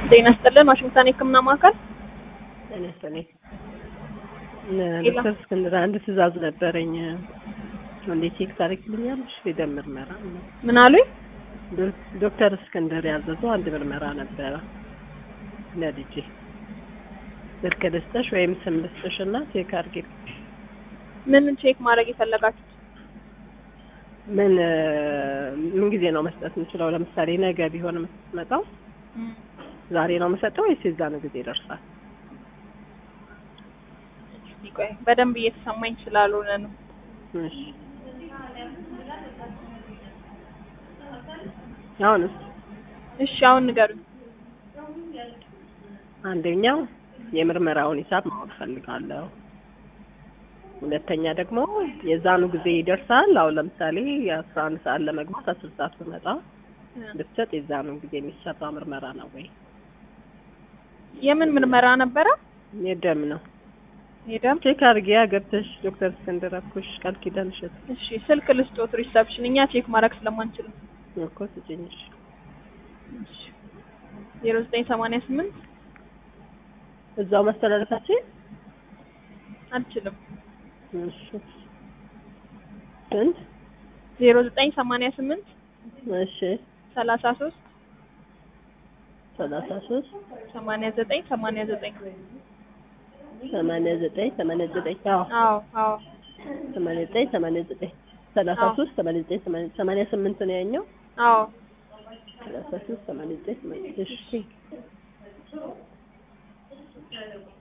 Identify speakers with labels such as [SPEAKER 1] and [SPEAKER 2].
[SPEAKER 1] ጤና ይስጥልን ዋሽንግተን የህክምና ማዕከል
[SPEAKER 2] ጤና ይስጥልኝ። ዶክተር እስክንድር አንድ ትዕዛዝ ነበረኝ። እንዴት ቼክ ታደርግልኛለሽ? የደም ምርመራ
[SPEAKER 1] ምን አሉኝ?
[SPEAKER 2] ዶክተር እስክንድር ያዘዘው አንድ ምርመራ ነበረ ለልጄ። ስልክ ልስጥሽ ወይም ስም ልስጥሽ እና ቼክ አድርጊልኝ።
[SPEAKER 1] ምን ቼክ ማድረግ የፈለጋችሁት?
[SPEAKER 2] ምን ምን ጊዜ ነው መስጠት የምችለው? ለምሳሌ ነገ ቢሆን የምትመጣው ዛሬ ነው የምሰጠው ወይስ የዛን ጊዜ ይደርሳል?
[SPEAKER 1] እስኪ ቆይ በደንብ እየተሰማኝ ስላልሆነ ነው።
[SPEAKER 2] እሺ አሁንስ
[SPEAKER 1] እሺ አሁን ንገሩኝ።
[SPEAKER 2] አንደኛው የምርመራውን ሂሳብ ማወቅ ፈልጋለሁ። ሁለተኛ ደግሞ የዛኑ ጊዜ ይደርሳል። አሁን ለምሳሌ የአስራ አንድ ሰዓት ለመግባት አስር ሰዓት ብመጣ ብትሰጥ የዛኑ ጊዜ የሚሰራ ምርመራ ነው ወይ?
[SPEAKER 1] የምን ምርመራ ነበረ?
[SPEAKER 2] የደም ነው።
[SPEAKER 1] የደም
[SPEAKER 2] ቼክ አድርጊያ ገብተሽ ዶክተር እስክንድር አልኩሽ ቃል ኪዳን እሸት
[SPEAKER 1] እሺ ስልክ ልስጦት ሪሰፕሽን እኛ ቼክ ማድረግ ስለማንችል ነው።
[SPEAKER 2] እኮ ስጭኝሽ
[SPEAKER 1] ዜሮ ዘጠኝ ሰማንያ ስምንት
[SPEAKER 2] እዛው መስተላለፋችን
[SPEAKER 1] አልችልም።
[SPEAKER 2] እሺ ስንት
[SPEAKER 1] ዜሮ ዘጠኝ ሰማንያ ስምንት
[SPEAKER 2] እሺ
[SPEAKER 1] ሰላሳ ሶስት
[SPEAKER 2] ሰላሳ ሶስት
[SPEAKER 1] ሰማንያ ዘጠኝ ሰማንያ ዘጠኝ
[SPEAKER 2] ሰማንያ ዘጠኝ ሰማንያ ዘጠኝ አዎ
[SPEAKER 1] አዎ አዎ
[SPEAKER 2] ሰማንያ ዘጠኝ ሰማንያ ዘጠኝ ሰላሳ ሶስት ሰማንያ ዘጠኝ ሰማንያ ሰማንያ ስምንት ነው ያኛው
[SPEAKER 1] አዎ
[SPEAKER 2] ሰላሳ ሶስት ሰማንያ ዘጠኝ ሰማንያ እሺ